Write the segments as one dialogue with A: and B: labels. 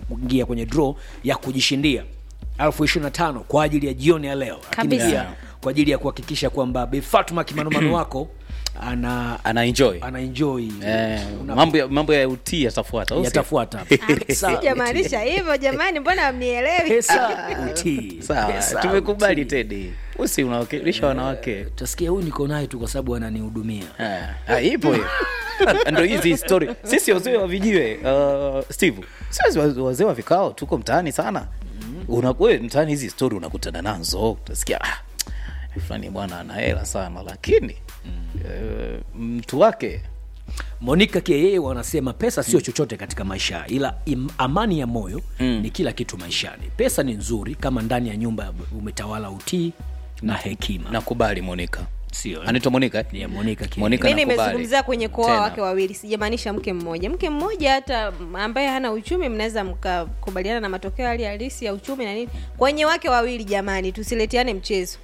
A: kuingia kwenye draw ya kujishindia elfu ishirini na tano kwa ajili ya jioni ya leo lakini
B: Kabisa.
A: pia kwa ajili ya kuhakikisha kwamba Bi Fatuma kimanomano wako ana
C: ana enjoy
A: ana enjoy
C: eh,
A: Una-
C: mambo ya, mambo ya utii yatafuata au sio?
A: yatafuata Pesa,
B: sijamaanisha hivyo jamani mbona mnielewi
A: pesa utii
C: sawa
A: Pesa,
C: tumekubali
A: utii.
C: tedi usi unawakilisha wanawake
A: utasikia huyu niko naye tu kwa sababu ananihudumia
C: Ah, ah, ipo hiyo ndo hizi story sisi wazee wa vijiwe uh, steve sisi wazee- wazee wa vikao tuko mtaani sana unawe mtaani hizi story unakutana nazo utasikia ah, fulani bwana ana hela sana lakini eh, mtu wake
A: monika kia yeye wanasema pesa sio chochote katika maisha ila im, amani ya moyo mm. ni kila kitu maishani pesa ni nzuri kama ndani ya nyumba umetawala utii na hekima
C: nakubali monika
A: sio
C: anaitwa monika eh?
A: ya monika kia
C: Monica
B: mi
C: nakubali.
B: nimezungumzia kwenye kuoa
C: Tena.
B: wake wawili sijamaanisha mke mmoja mke mmoja hata ambaye hana uchumi mnaweza mkakubaliana na matokeo hali halisi ya uchumi na nini kwenye wake wawili jamani tusileteane mchezo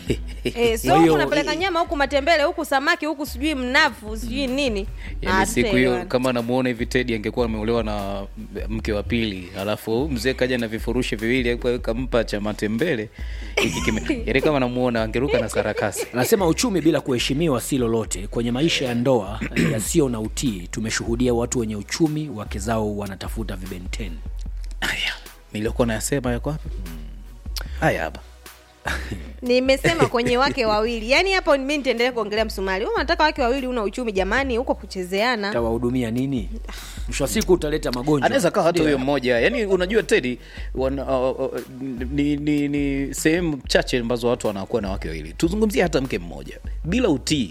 B: e, so
A: Kwa hiyo-
B: huku napeleka nyama huku matembele huku samaki huku sijui mnavu sijui nini
C: Yaani
B: Ah,
C: siku hiyo
B: tutaelewana.
C: kama namuona hivi tedi angekuwa ameolewa na mke wa pili alafu mzee kaja na vifurushi viwili hapo kampa cha matembele hiki kime- yaani kama namuona angeruka na sarakasi
A: anasema uchumi bila kuheshimiwa si lolote kwenye maisha ya ndoa yasiyo na utii tumeshuhudia watu wenye uchumi wake zao wanatafuta vibenteni
C: haya niliokuwa nayasema yako hapa haya hapa
B: nimesema kwenye wake wawili yaani hapo mi nitaendelea kuongelea msumari Wewe unataka wake wawili una uchumi jamani huko kuchezeana
A: tawahudumia nini mwisho wa siku utaleta magonjwa
C: anaweza kawa hata
A: Ndio.
C: huyo mmoja yani unajua tedi wana, uh, uh, ni, ni, ni sehemu chache ambazo watu wanakuwa na wake wawili tuzungumzie hata mke mmoja bila utii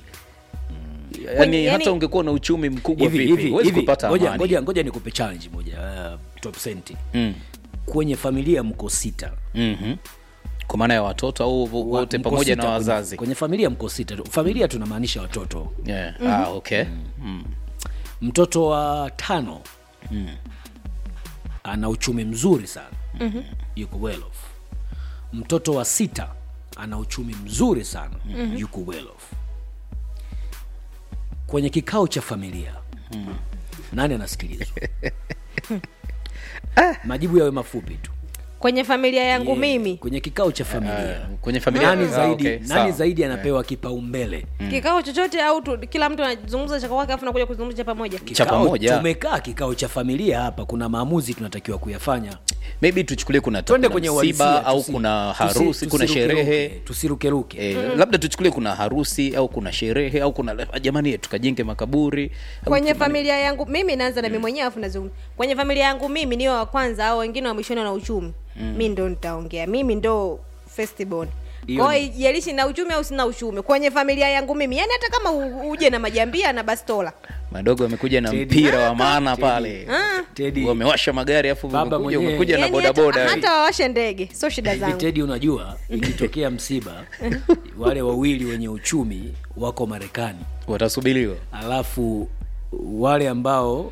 C: yani,
B: Kwenye-
C: hata
B: yani-
C: ungekuwa na uchumi mkubwa
A: hivi
C: vipi
A: hivi
C: huwezi
A: hivi
C: kupata
A: ngoja
C: amani
A: ngoja ngoja nikupe challenge moja uh, top senti
C: mm.
A: kwenye familia mko sita
C: mm-hmm. kwa maana ya watoto au wote
A: Mko
C: pamoja
A: sita
C: na
A: kwenye-
C: wazazi
A: kwenye familia mko sita familia tunamaanisha watoto
C: yeah. ah, okay mm.
A: mtoto wa tano ana uchumi mzuri sana mm-hmm. yuko well off mtoto wa sita ana uchumi mzuri sana mm-hmm. yuko well off kwenye kikao cha familia mm. nani anasikilizwa majibu yawe mafupi tu
B: kwenye familia yangu
A: Yeah,
B: mimi
A: kwenye kikao cha familia
C: kwenye familia
A: nani
C: Ah,
A: zaidi,
C: okay,
A: nani
C: sawa.
A: zaidi anapewa kipaumbele
B: kikao chochote au tu, kila mtu anazungumza cha kwake afu nakuja kuzungumza cha pamoja
C: cha
A: Kikao-
C: pamoja
A: tumekaa kikao cha familia hapa kuna maamuzi tunatakiwa kuyafanya
C: maybe tuchukulie kuna,
A: twende
C: kuna
A: kwenye
C: msiba
A: uhalisia,
C: au
A: tusi-
C: kuna
A: tusi-
C: harusi kuna
A: tusirukeruke,
C: sherehe
A: tusirukeruke
C: Eh, labda tuchukulie kuna harusi au kuna sherehe au kuna jamani tukajenge makaburi au
B: kwenye
C: tu-
B: familia yangu mimi naanza na mimi mwenyewe afu nazungumza kwenye familia yangu mimi niwe wa kwanza au wengine wa mwishoni na uchumi mm. mi ndo nitaongea mimi ndo festibon
A: Hiyo
B: kwao
A: ni-
B: ijalishi na uchumi au sina uchumi kwenye familia yangu mimi yani hata kama u- uje na majambia na bastola
C: madogo wamekuja na
A: Teddy.
C: mpira wa maana pale
A: Teddy,
C: wamewasha magari afu
A: Baba
C: umekuja
A: mwenyewe.
C: umekuja na
B: yani hata,
C: bodaboda
B: hata wawashe ndege sio shida
A: hivi
B: zangu
A: Teddy unajua ikitokea msiba wale wawili wenye uchumi wako marekani
C: watasubiriwa
A: alafu wale ambao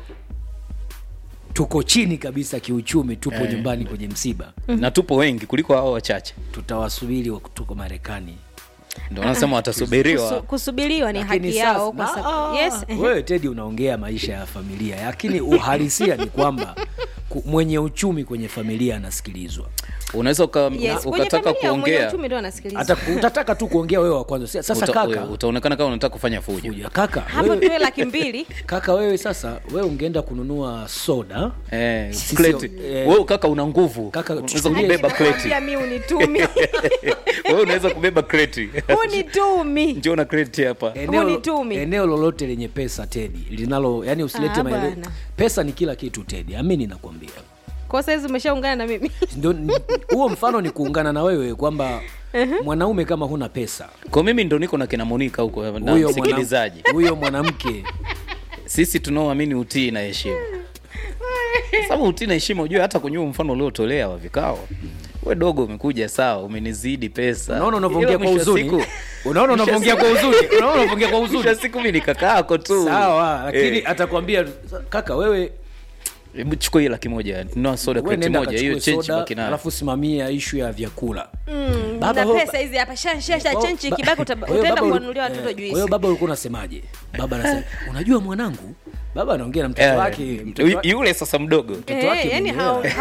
A: tuko chini kabisa kiuchumi tupo nyumbani kwenye msiba
C: na tupo wengi kuliko hao wachache
A: tutawasubiri wa tuko marekani
C: ndio wanasema
B: Kusu,
C: watasubiriwa
B: kusubiriwa ni
A: Lakini
B: haki
A: sasa-
B: yao kwa
A: na-
B: sababu
A: ah,
B: yes
A: wewe tedi unaongea maisha ya familia lakini uhalisia ni kwamba ku- mwenye uchumi kwenye familia anasikilizwa
C: unaweza uka,
B: yes kwenye
C: ukataka
B: familia mwenye
C: kuongea
B: uchumi ndo anasikiliza
A: hata utataka tu kuongea wewe wa kwanza sasa
C: uta,
A: kaka
C: utaonekana kama unataka kufanya fujo
A: Fuja, kaka
B: hapo
A: wewe,
B: tuwe laki mbili
A: kaka wewe sasa wewe ungeenda kununua soda
C: Eh,
A: Sisi-
C: kreti.
A: eh,
C: wewe kaka una nguvu
A: Kaka,
C: unaweza
A: tuchukulie-
C: kubeba kreti
B: Nakwambia mi unitumi
C: wewe unaweza kubeba kreti
B: unitumi
C: njoo na kreti hapa
A: eneo,
B: Hunitumi.
A: eneo lolote lenye pesa tedi linalo yani usilete
B: Ah,
A: maele...
B: bwana.
A: pesa ni kila kitu tedi amini nakwambia
B: kwa saizi umeshaungana na mimi
A: Ndio- ni- huo mfano ni kuungana na wewe kwamba mwanaume kama huna pesa
C: kwa mimi ndo niko na kina monika huko na
A: huyo mwana-
C: msikilizaji
A: huyo mwanamke
C: sisi tunaoamini utii na heshima sababu utii na heshima ujue hata kwenye huo mfano uliotolea wa vikao we dogo umekuja sawa umenizidi pesa
A: unaona unavyoongea
C: Ila
A: kwa
C: mwisho wa
A: huzuni
C: siku-
A: unaona
C: mwisho wa
A: unavyoongea kwa huzuni unaona unavyoongea kwa
C: mwisho wa
A: huzuni
C: siku mi ni kaka yako tu
A: sawa lakini
C: Eh,
A: atakwambia kaka wewe
C: hebu chukua hii laki moja nunua soda
A: wewe
C: kreti
A: nenda
C: moja hiyo
A: kachukue
C: chenji
A: soda
C: baki nayo
A: alafu simamia ishu ya vyakula
B: Mm,
A: Baba,
B: na
A: ho-
B: pesa hizi hapa shashasha
A: Kwa-
B: chenchi
A: ba-
B: kibaki uta-
A: kwa hiyo
B: utaenda
A: baba uli-
B: kuwanunulia
A: eh,
B: watoto
A: kwa hiyo
B: juisi
A: baba ulikuwa unasemaje baba anasema unajua mwanangu baba anaongea na mtoto
C: Eh,
A: wake mtoto
C: yu-
A: wake-
C: yule sasa mdogo
A: mtoto wake
B: Eh, yani
A: mwenyewe.
B: hao-